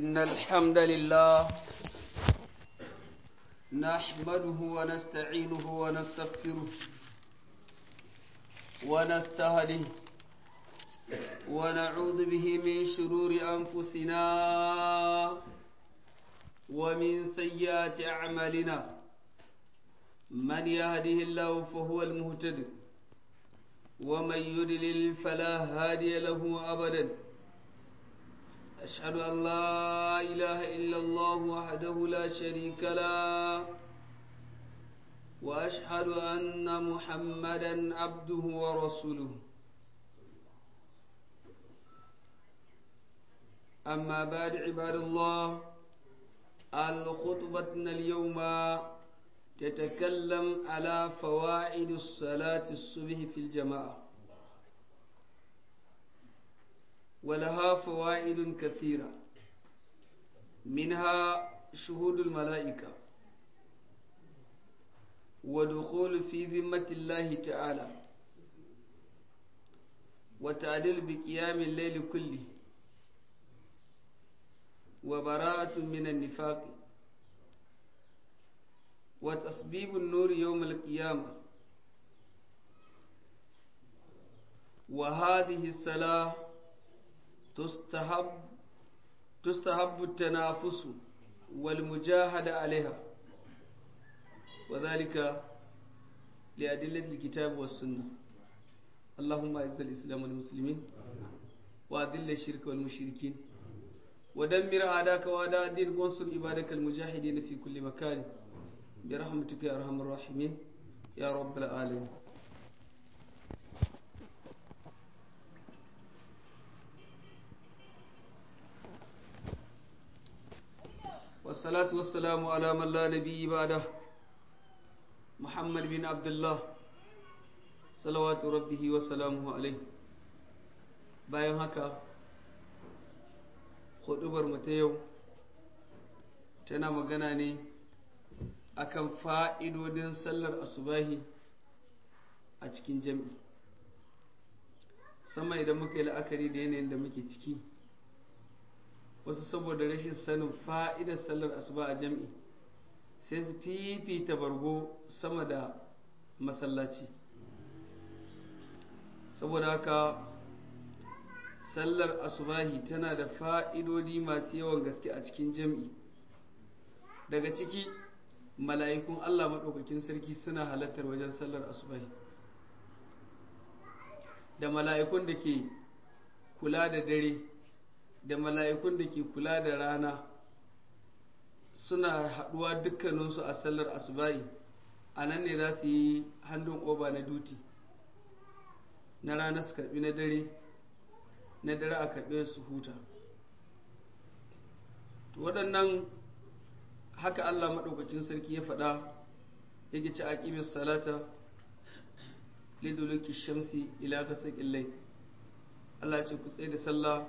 إن الحمد لله نحمده ونستعينه ونستغفره ونستهديه ونعوذ به من شرور أنفسنا ومن سيئات أعمالنا من يهده الله فهو المهتد ومن يدلل فلا هادي له أبدا أشهد أن لا إله إلا الله وحده لا شريك له وأشهد أن محمدا عبده ورسوله أما بعد عباد الله الخطبتنا اليوم تتكلم على فوائد الصلاة الصبح في الجماعة ولها فوائد كثيرة منها شهود الملائكة ودخول في ذمة الله تعالى وتعديل بقيام الليل كله وبراءة من النفاق وتصبيب النور يوم القيامة وهذه الصلاة تستحب تستحب التنافس والمجاهدة عليها وذلك لأدلة الكتاب والسنة اللهم أعز الإسلام والمسلمين وأذل الشرك والمشركين ودمر أعداءك وأعداء الدين وانصر عبادك المجاهدين في كل مكان برحمتك يا أرحم الراحمين يا رب العالمين والصلاة والسلام على من لا نبي بعده محمد بن عبد الله صلوات ربه وسلامه عليه bayan haka hudubar mu ta yau tana magana ne akan fa'idodin sallar asubahi a cikin jami'i sama idan muka yi la'akari da yanayin da muke ciki wasu saboda rashin sanin fa'idar sallar asuba a jami'i sai su fifita bargo sama da masallaci saboda haka sallar asubahi tana da fa'idodi masu yawan gaske a cikin jami'i daga ciki mala'ikun Allah maɗaukakin sarki suna halartar wajen sallar asubahi da mala'ikun da ke kula da dare da mala'ikun da ke kula da rana suna haɗuwa dukkaninsu a sallar asubahi a nan ne za su yi hannun oba na duti na rana su karɓi na dare na dare a karɓe su huta waɗannan haka Allah maɗaukacin sarki ya faɗa yake ci aqimis salata liduluki shamsi ila kasaqil layl Allah ce ku tsaye da sallah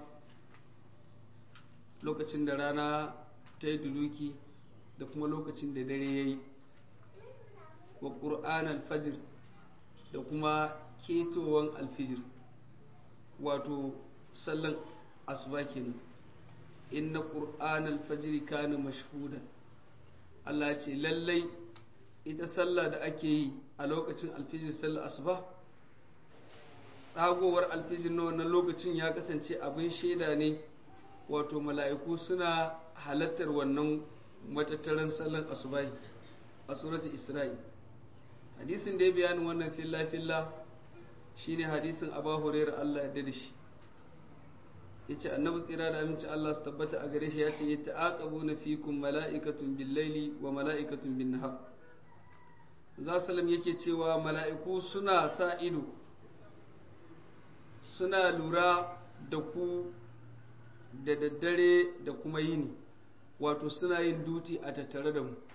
lokacin da rana ta yi duluki da kuma lokacin da dare yayi wa qur'an al-fajr da kuma ketowan alfijir wato sallan asuba kenan inna qur'an al-fajr kana mashhudan Allah ce lallai ita sallah da ake yi a lokacin alfijir sallar asuba tsagowar alfijir na wannan lokacin ya kasance abin shaida ne wato mala'iku suna halattar wannan matattaran sallar asubahi a suratul isra'i hadisin da ya bayanin wannan filla-filla shine hadisin abu hurairar Allah ya da shi ya ce annabi tsira da aminci Allah su tabbata a gare shi ya ce ya ta'aqabu na fikun mala'ikatun billaili wa mala'ikatun bin nahar za salam yake cewa mala'iku suna sa ido suna lura da ku da daddare da kuma yini wato suna yin duti a tattare da mu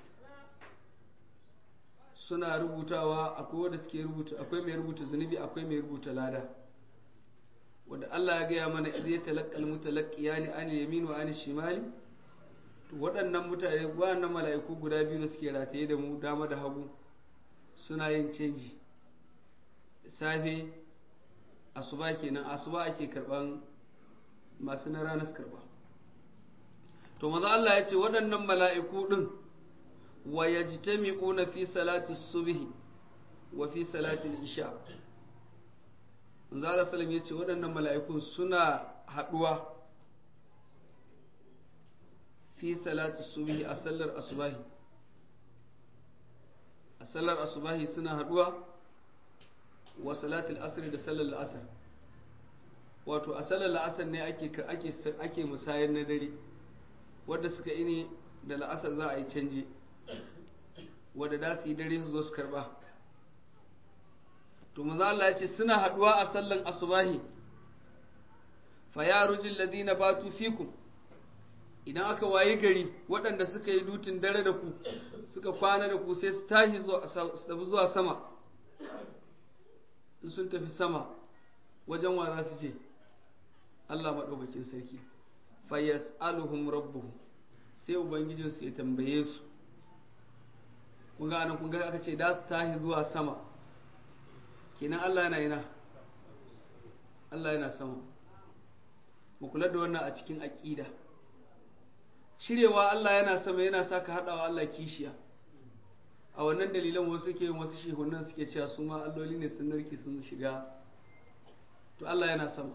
suna rubutawa akwai wanda suke rubuta akwai mai rubuta zunubi akwai mai rubuta lada wanda Allah ya gaya mana idai ya talaqqal mutalaqqiyani an yamin wa an shimali to waɗannan mutane waɗannan mala'iku guda biyu da suke rataye da mu dama da hagu suna yin canji safe asuba kenan asuba ake karban masu na ranar karba to maza Allah ya ce waɗannan mala'iku ɗin wa yajtami'una fi salati subhi wa fi salati isha manzo Allah sallam ya ce waɗannan mala'ikun suna haɗuwa fi salati subhi a sallar asubahi a sallar asubahi suna haɗuwa wa salatul asr da sallar la'asar wato a sallar la'asar ne ake ake ake musayar na dare wanda suka ini da la'asar za a yi canje wanda da su yi dare su zo su karba to manzo Allah ya ce suna haduwa a sallan asubahi fa ya rujil ladina batu fikum idan aka wayi gari waɗanda suka yi dutin dare da ku suka kwana da ku sai su tashi zuwa sama in sun tafi sama wajen wa za su je Allah maɗaukakin sarki fayas aluhum rabbuhum sai ubangijinsu ya tambaye su kun ga anan kun ga aka ce da su tashi zuwa sama kenan Allah yana yana Allah yana sama mu kula da wannan a cikin aƙida cirewa Allah yana sama yana sa ka haɗawa Allah kishiya a wannan dalilan wasu ke wasu shehunan suke cewa su ma alloli ne sun narki sun shiga to Allah yana sama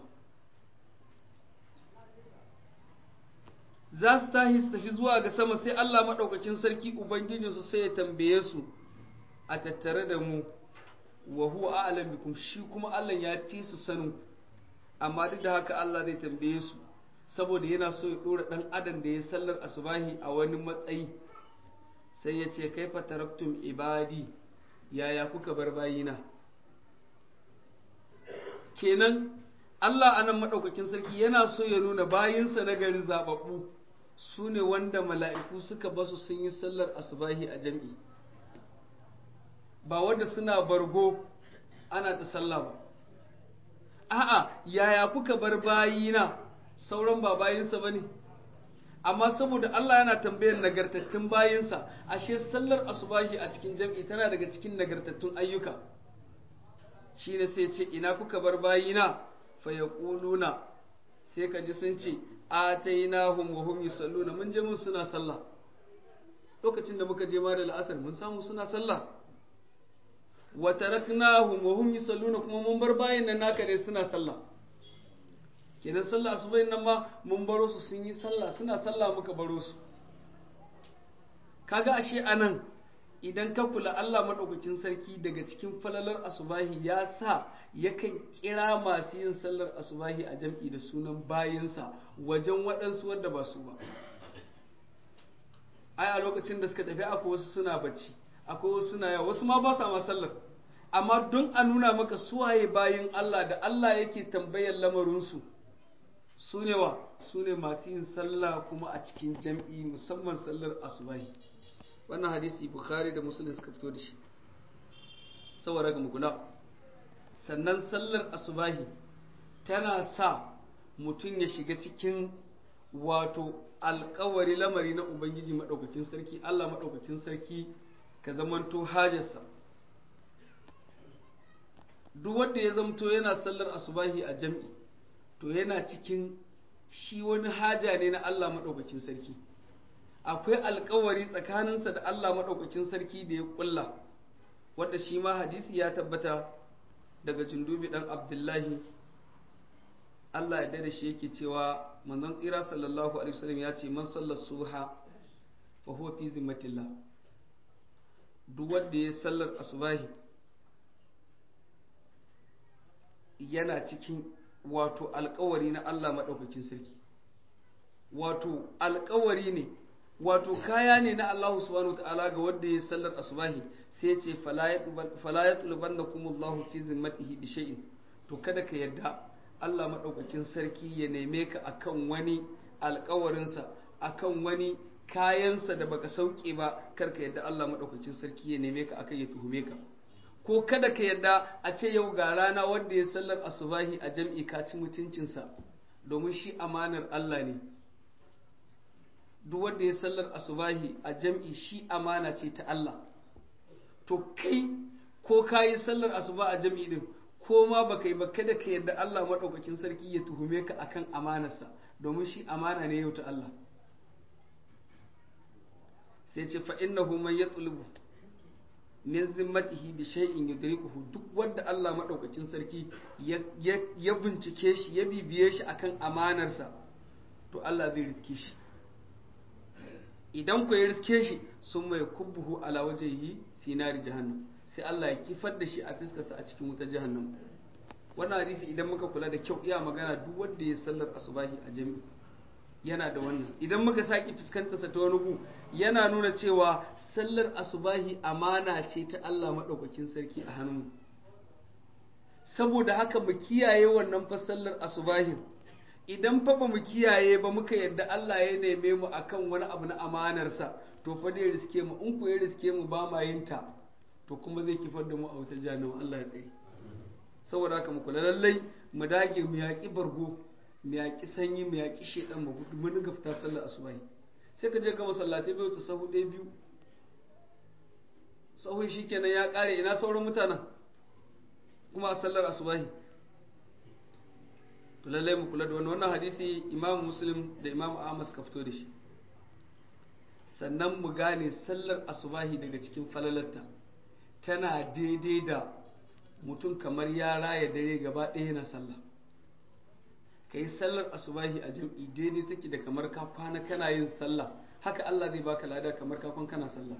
za su tahi su tafi zuwa ga sama sai Allah maɗaukakin sarki Ubangijinsu sai ya tambaye su a tattare da mu wa huwa a'lam bikum shi kuma Allah ya fi su sanin amma duk da haka Allah zai tambaye su saboda yana so ya dora dan adam da ya sallar asubahi a wani matsayi sai ya ce kaifa taraktum ibadi yaya kuka bar bayina kenan Allah anan madaukakin sarki yana so ya nuna bayinsa na gari zababbu su ne wanda mala'iku suka basu sun yi sallar asubahi a jam'i ba wanda suna bargo ana ta sallah ba a'a yaya kuka bar bayina sauran ba bayinsa ba ne amma saboda Allah yana tambayar nagartattun bayinsa ashe sallar asubahi a cikin jam'i tana daga cikin nagartattun ayyuka shine sai ce ina kuka bar bayina fa yaquluna sai ka ji sun ce atainahum wa hum yusalluna mun je mun suna sallah lokacin da muka je ma da la'asar mun samu suna sallah wa taraknahum wa hum yusalluna kuma mun bar bayin nan naka ne suna sallah kenan sallah asubahin nan ma mun baro su sun yi sallah suna sallah muka baro su kaga ashe anan idan ka kula Allah madaukakin sarki daga cikin falalar asubahi ya sa yakan kira masu yin sallar asubahi a jam'i da sunan bayinsa wajen waɗansu wanda ba su ba ai a lokacin da suka tafi akwai wasu suna bacci akwai wasu suna yawa wasu ma ba sa ma sallar amma don a nuna maka suwaye bayin Allah da Allah yake tambayar lamarinsu su ne wa su ne masu yin sallah kuma a cikin jam'i musamman sallar asubahi wannan hadisi bukhari da muslim suka fito da shi saboda ga mukula sannan sallar asubahi tana sa mutum ya shiga cikin wato alkawari lamari na ubangiji maɗaukakin sarki allah maɗaukakin sarki ka zamanto hajarsa duk wanda ya zamto yana sallar asubahi a jam'i to yana cikin shi wani haja ne na Allah maɗaukakin sarki akwai alkawari tsakaninsa da Allah maɗaukakin sarki da ya ƙulla wadda shi ma hadisi ya tabbata daga jundubi ɗan abdullahi Allah ya da shi yake cewa manzon tsira sallallahu alaihi wasallam ya ce man sallar suha fa huwa fi zimmatillah duk wanda ya sallar asubahi yana cikin wato alkawari na Allah maɗaukakin sarki wato alkawari ne wato kaya ne na Allah subhanahu wa ta'ala ga wanda ya sallar asubahi sai ya ce fala ya tuluban da kuma Allah fi zimmatihi bi shay'in to kada ka yarda Allah maɗaukakin sarki ya neme ka akan wani alkawarinsa akan wani kayansa da baka sauke ba kar ka yarda Allah maɗaukakin sarki ya neme ka akan ya tuhume ka ko kada ka yadda a ce yau ga rana wanda ya sallar asubahi a jam'i ka ci mutuncinsa domin shi amanar Allah ne duk wanda ya sallar asubahi a jam'i shi amana ce ta Allah to kai ko ka yi sallar asuba a jam'i din ko ma baka yi ba kada ka yadda Allah maɗaukakin sarki ya tuhume ka akan amanarsa domin shi amana ne yau ta Allah sai ce fa innahu man yatlubu min zimmatihi bi shay'in yudrikuhu duk wanda Allah madaukakin sarki ya bincike shi ya bibiye shi akan amanarsa to Allah zai riske shi idan ku ya riske shi sun mai kubbuhu ala wajhihi fi nari jahannam sai Allah ya kifar da shi a fiskarsa a cikin wutar jahannam wannan hadisi idan muka kula da kyau iya magana duk wanda ya sallar asubahi a jami'i yana da wannan idan muka saki fuskantarsa ta wani gu yana nuna cewa sallar asubahi amana ce ta Allah maɗaukakin sarki a hannun saboda haka mu kiyaye wannan fa sallar asubahin idan fa ba mu kiyaye ba muka yadda Allah ya neme mu akan wani abu na amanarsa to fa dai riske mu in ku ya riske mu ba ma yin ta to kuma zai kifar da mu a wutar jahannama Allah ya tsare saboda haka mu kula lallai mu dage mu yaƙi bargo mu yaƙi sanyi mu yaƙi shedan mu gudu mun dinga fita sallar asubahi sai ka je ga masallatai bai wuce sahu ɗaya biyu sahun shikenan ya ƙare ina sauran mutanen kuma a sallar asubahi to lallai mu kula da wannan wannan hadisi imam muslim da imam ahmad suka fito da shi sannan mu gane sallar asubahi daga cikin falalarta tana daidai da mutum kamar ya raya dare gaba ɗaya yana sallah ka yi sallar asubahi a jam'i daidai take da kamar ka kwana kana yin sallah haka Allah zai baka lada kamar ka kwana kana sallah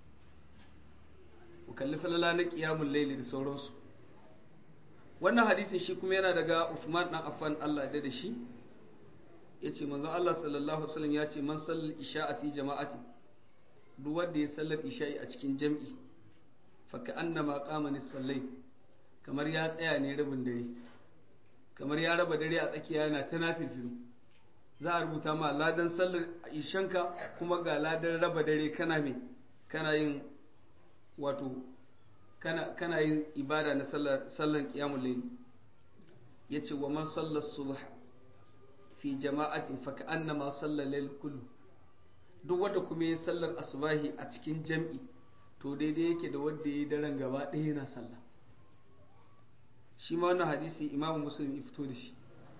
mu kalli falala na qiyamul laili da sauransu wannan hadisin shi kuma yana daga Uthman dan Affan Allah da shi yace manzo Allah sallallahu alaihi wasallam yace man sallal isha'a fi jama'ati duk wanda ya sallar isha'i a cikin jam'i fa ka'annama qama nisfal layl kamar ya tsaya ne rabin dare kamar ya raba dare a tsakiya yana ta nafifilu za a rubuta ma ladan sallar ishanka kuma ga ladan raba dare kana mai kana yin wato kana, kana yin ibada na sallar kiyamun laili ya ce wa man sallar subh fi jama'atin fa annama sallar lail kullu duk wanda kuma yi sallar asubahi a cikin jam'i to daidai yake da wanda ya yi daren gaba ɗaya yana sallah shi ma wannan hadisi imamu muslim ya fito da shi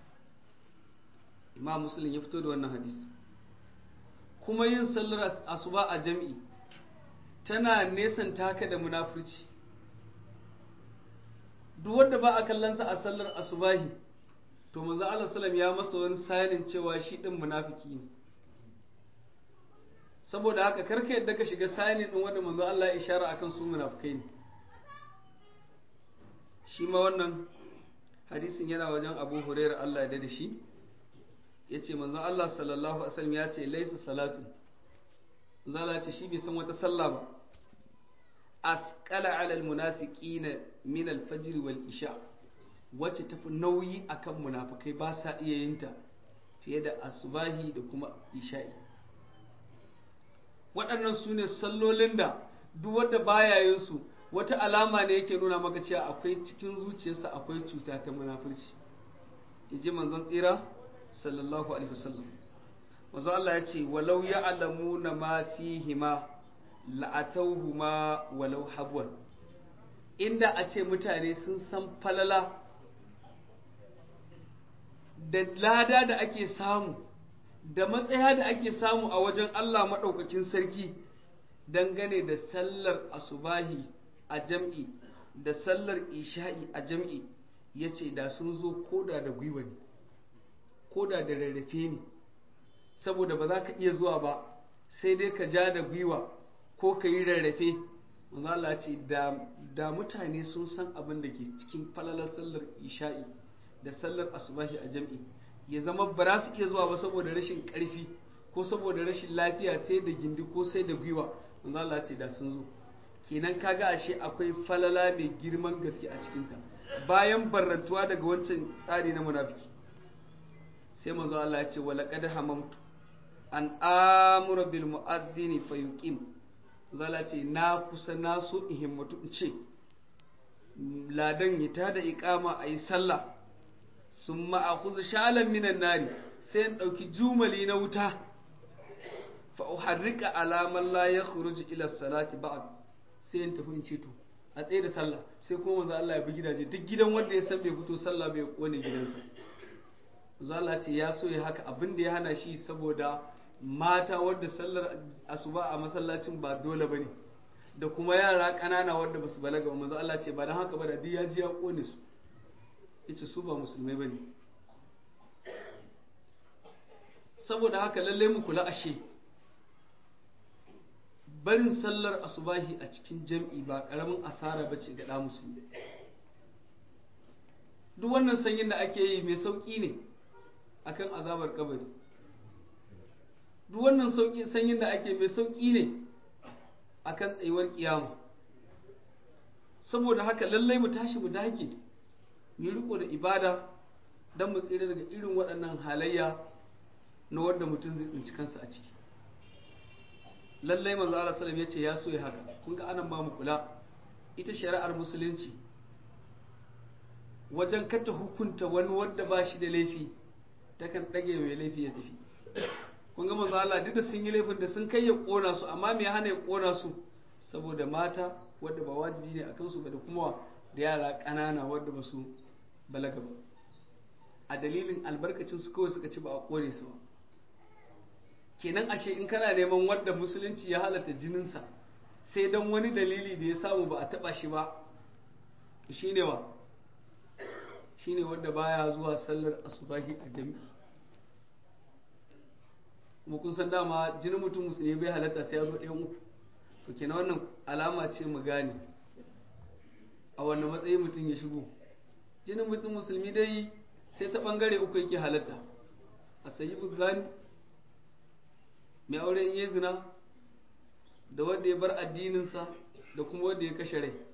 imamu muslim ya fito da wannan hadisi kuma yin sallar asuba a jam'i tana nesan taka da munafurci duk wanda ba a kallonsa a sallar asubahi to manzo Allah sallam ya masa wani sanin cewa shi din munafiki ne saboda haka karka yadda ka shiga sanin din wanda manzo Allah ya ishara akan su munafikai ne shi ma wannan hadisin yana wajen abu hurairar Allah da shi ya ce manzon Allah sallallahu Alaihi wasallam ya ce laisa salatu zala ce shi bai san wata sallah ba asqala ala almunafiqina min alfajr wal isha wacce tafi nauyi akan munafikai ba sa iya yin ta fiye da asubahi da kuma isha'i waɗannan su ne sallolin da duk wanda baya yin su wata alama ne yake nuna maka cewa akwai cikin zuciyarsa akwai cuta ta munafurci in ji manzon tsira sallallahu alaihi wasallam wanzu Allah ya ce walau ya alamu na ma fihima la'atauhuma walau habwan inda a ce mutane sun san falala da lada da ake samu da matsaya da ake samu a wajen Allah maɗaukakin sarki dangane da sallar asubahi a jam'i da sallar isha'i a jam'i ya ce da sun zo koda da gwiwa ne koda da rarrafe ne saboda ba za ka iya zuwa ba sai dai ka ja da gwiwa ko ka yi rarrafe Allah ce da mutane sun san abin da ke cikin falalar sallar isha'i da sallar asubahi a jam'i ya zama ba za su iya zuwa ba saboda rashin karfi ko saboda rashin lafiya sai da gindi ko sai da gwiwa Allah ce da sun zo kenan kaga ashe akwai falala mai girman gaske a cikinta bayan barrantuwa daga wancan tsari na munafiki sai manzo Allah ya ce wala qad hamamtu an amura bil mu'adhdhini fayuqim zala ce na kusa na so in himmatu in ce ladan ya tada iqama ayi sallah summa akhudhu shalan minan nari sai in dauki jumali na wuta fa uharrika ala man la yakhruju ila salati ba'd sai in tafi in ce to a tsaye da sallah sai kuma manzo Allah ya bi gidaje duk gidan wanda ya san bai fito sallah bai kone gidansa manzo Allah ce ya so ya haka abin da ya hana shi saboda mata wadda sallar asuba a masallacin ba dole bane da kuma yara ƙanana wadda basu balaga ba manzo Allah ce ba dan haka ba da duk ya ji ya kone su yace su ba musulmai bane saboda haka lalle mu kula ashe barin sallar asubahi a cikin jam'i ba karamin asara bace ga da musulmi duk wannan sanyin da ake yi mai sauki ne akan azabar kabari duk wannan sauki sanyin da ake mai sauki ne akan tsayuwar kiyama saboda haka lallai mu tashi mu dage mu riko da ibada don mu tsira daga irin waɗannan halayya na wanda mutum zai tsinci kansa a ciki lallai manzo Allah sallam ya ce ya so ya haka kun ga anan ba mu kula ita shari'ar musulunci wajen kata hukunta wani wanda ba shi da laifi takan ɗage mai laifi ya tafi kun ga manzo Allah duk da sun yi laifin da sun kai ya kona su amma me ya hana ya kona su saboda mata wadda ba wajibi ne akan su ba da kuma da yara ƙanana wadda ba su balaga ba a dalilin albarkacin su kawai suka ci ba a kore su ba kenan ashe in kana neman wadda musulunci ya halatta jininsa sai don wani dalili da ya samu ba a taba shi ba shine wa shine wadda baya zuwa sallar asubahi a jami'i kuma kun san dama jinin mutum musulmi bai halatta sai ya zo ɗayan uku to kenan wannan alama ce mu gane a wannan matsayi mutum ya shigo jinin mutum musulmi dai sai ta ɓangare uku yake halatta a sayi zani mai aure in yi zina da wanda ya bar addininsa da kuma wanda ya kashe rai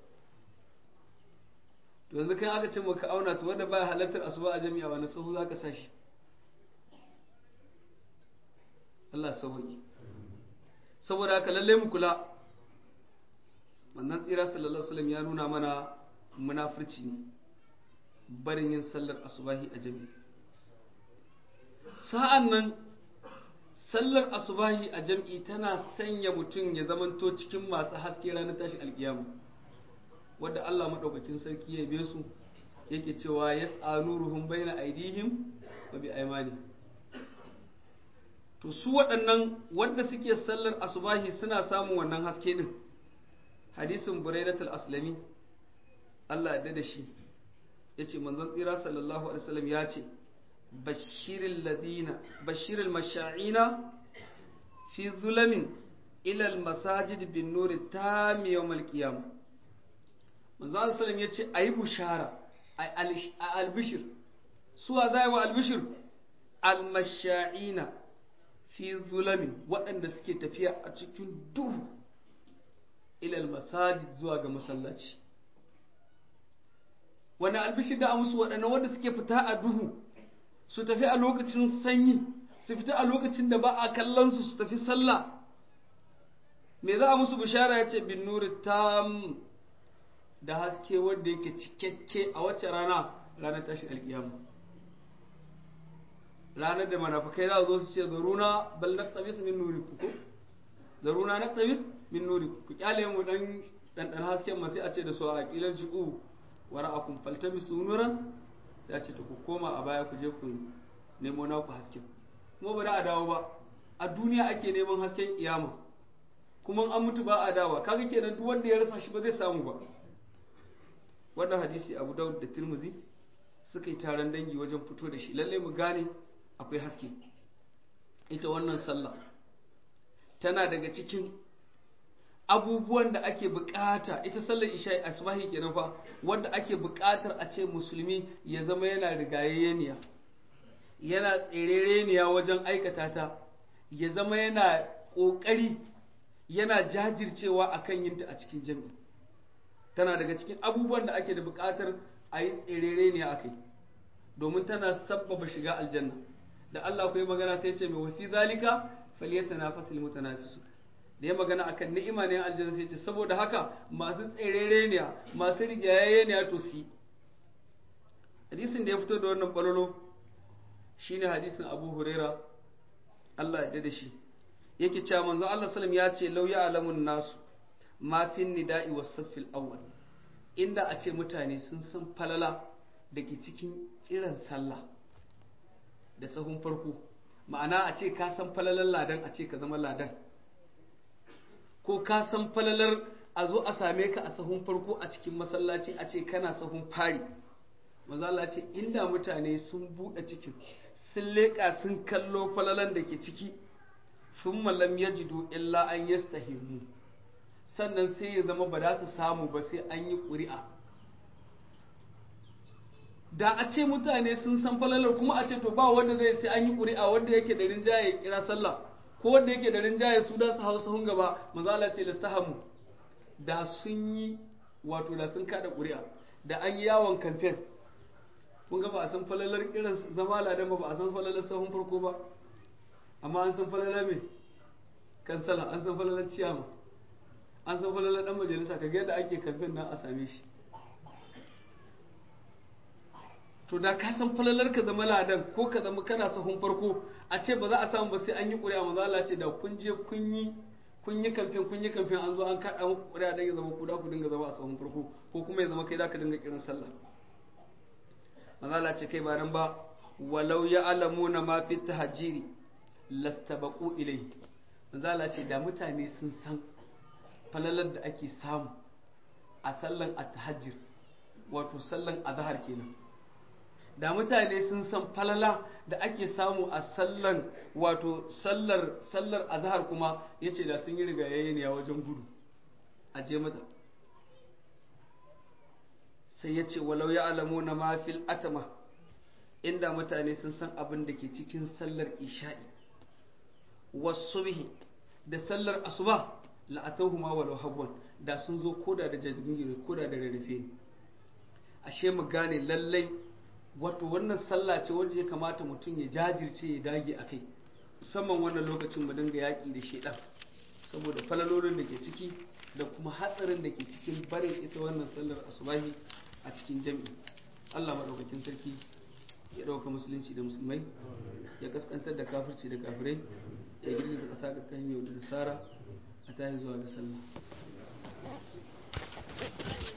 to yanzu kan aka ce maka auna to wanda baya halartar asuba a jami'a wani sahu za ka sa shi Allah sauki saboda haka lalle mu kula wannan tsira sallallahu alaihi wasallam ya nuna mana munafurci ne barin yin sallar asubahi a jami'i sa'an nan sallar asubahi a jam'i tana sanya mutum ya zamanto cikin masu haske ranar tashi alkiyama wadda Allah maɗaukakin sarki ya be su yake cewa ya nuruhum baina aidihim wa bi aimani to su waɗannan wanda suke sallar asubahi suna samun wannan haske din hadisin buraidatul aslami Allah ya da shi yace manzon tsira sallallahu alaihi wasallam ya ce بشر الذين بشر المشاعين في ظلم إلى المساجد بالنور التام يوم القيامة manzo Allah sallam yace ayi bushara ay albishir suwa zai wa albishir almasha'ina fi zulami waɗanda suke tafiya a cikin duhu ila almasajid zuwa ga masallaci wani albishir da musu waɗanda wanda suke fita a duhu su tafi a lokacin sanyi su fita a lokacin da ba a kallon su su tafi sallah me za a musu bishara ya ce bin nuri tam da haske wanda yake cikakke a wacce rana ranar tashin alkiyama ranar da manafakai za zo su ce zaruna bal naqtabis min nuri ku zaruna naqtabis min nuri ku kyale mu dan dan dan hasken ma sai a ce da su a kilan ji'u wara'akum faltamisu nuran sai a ce ta ku koma a baya ku je ku nemo naku hasken kuma ba da a dawo ba a duniya ake neman hasken kiyama kuma an mutu ba a dawa kaga kenan duk wanda ya rasa shi ba zai samu ba wannan hadisi Abu Dawud da Tirmidhi suka yi taron dangi wajen fito da shi lalle mu gane akwai haske ita wannan sallah tana daga cikin abubuwan da ake bukata ita sallar isha asbahi kenan fa wanda ake bukatar a ce musulmi ya zama yana rigayayyeniya yana tserereniya wajen aikata ta ya zama yana kokari yana jajircewa akan yinta a cikin jami'i tana daga cikin abubuwan da ake da bukatar a yi tserereniya akai domin tana sabbaba shiga aljanna da Allah ku yi magana sai ce mai wasi zalika falyatanafasul mutanafisun da ya magana akan ni'ima ne aljanna sai ce saboda haka masu tserere ne masu rigayaye ne to si hadisin da ya fito da wannan balolo shine hadisin Abu Huraira Allah ya da shi yake cewa manzo Allah sallam ya ce law ya'lamun nasu ma fin nida'i was saffil awwal inda a ce mutane sun san falala da ke cikin kiran sallah da sahun farko ma'ana a ce ka san falalar ladan a ce ka zama ladan ko ka san falalar a zo a same ka a sahun farko a cikin masallaci a ce kana sahun fari mazala ce inda mutane sun buɗe cikin sun leƙa sun kallo falalan da ke ciki sun malam ya jido illa an yastahimu sannan sai ya zama ba za su samu ba sai an yi ƙuri'a da a ce mutane sun san falalar kuma a ce to ba wanda zai sai an yi ƙuri'a wanda yake da rinjaye ya kira sallah ko wanda yake da rinjaye su da su hau sahun gaba mazala ce lastahamu da sun yi wato da sun kada ƙuri'a da an yi yawon kamfen kun ga ba a san falalar irin zama ladan ba ba a san falalar sahun farko ba amma an san falalar mai kansala an san falalar ciyama an san falalar dan majalisa ka ga yadda ake kamfen nan a same shi to da ka san falalar ka zama ladan ko ka zama kana sahun farko a ce ba za a samu ba sai an yi ƙuri'a manzo Allah ce da kun je kun yi kun yi kamfen kun yi kamfen an zo an kaɗa muku ƙuri'a dan ya zama ku da ku dinga zama a sahun farko ko kuma ya zama kai da ka dinga kiran sallah manzo Allah ce kai ba nan ba walau ya alamuna ma fi tahjiri lastabaqu ilayhi manzo Allah ce da mutane sun san falalar da ake samu a sallan at-tahajjur wato sallan azhar kenan da mutane sun san falala da ake samu a sallan wato sallar sallar azhar kuma yace da sun yi rigayaye ne a wajen gudu a je mata sai ya ce walau ya alamu na mafil atama inda mutane sun san abin da ke cikin sallar isha'i wasu bihi da sallar asuba la'atahu ma walau habwan da sun zo koda da jirgin koda da rarrafe ashe mu gane lallai wato wannan sallah ce wacce ya kamata mutum ya jajirce ya dage a kai musamman wannan lokacin mu dinga yaƙi da shedan saboda falalolin da ke ciki da kuma hatsarin da ke cikin barin ita wannan sallar asubahi a cikin jami'i Allah maɗaukakin sarki ya ɗauka musulunci da musulmai ya kaskantar da kafirci da kafirai ya girgiza ƙasa ga kan yau da nasara a tayi zuwa da sallah